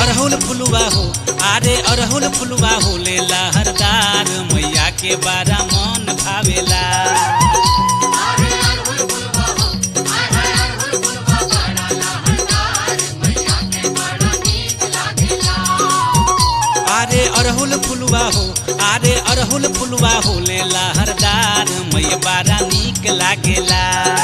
अरहुल फुलवा हो अरे अरहुल फुलवा हो ले लहरदार मैया के बारा मन भावेला अरे अरहुल फुलवा हो अरे अरहुल फुलवा हो ले लहरदार मैया बारा नीक लागेला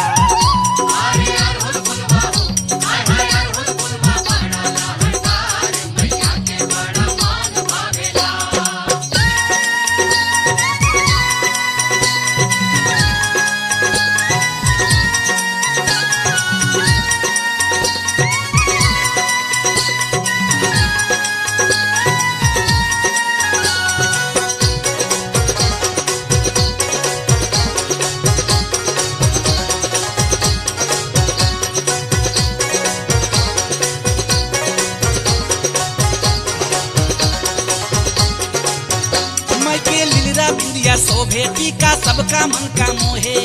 मैं के लीला बिंदिया शोभे टीका सबका मन का मोहे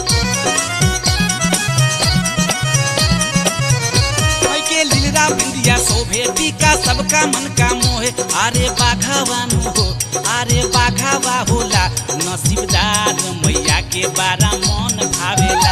मैं के लीला बिंदिया शोभे टीका सबका मन का मोहे अरे बाघावानु हो अरे बाघावा होला नसीबदार मैया के बारा मन भावेला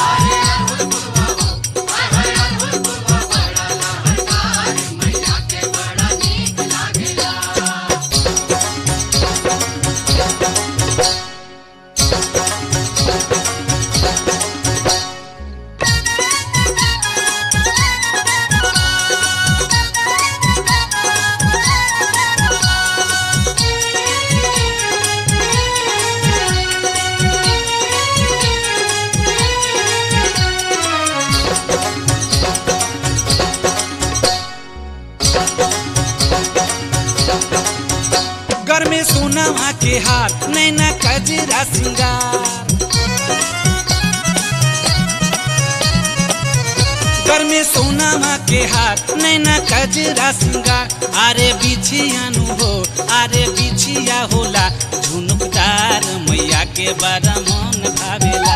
घर में सोना के हार नैना कजरा सिंगार घर में सोना के हार नैना कजरा सिंगार अरे बिछियानु हो अरे बिछिया होला झुनुकदार मैया के बड़ा मन भावेला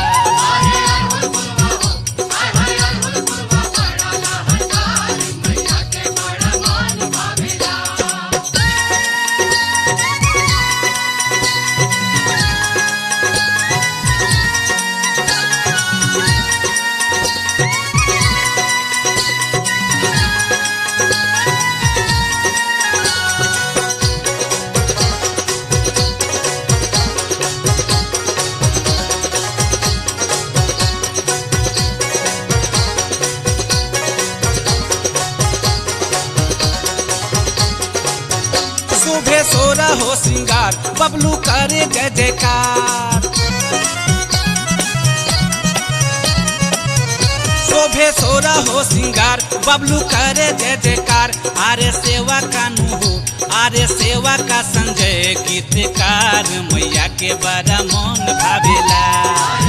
शोभे सोरा हो श्रृंगार बबलू करे जय जयकार शोभे सोरा हो श्रृंगार बबलू करे जय जयकार आरे सेवा कानू हो आरे सेवा का संजय गीतकार मैया के बड़ा मन भावेला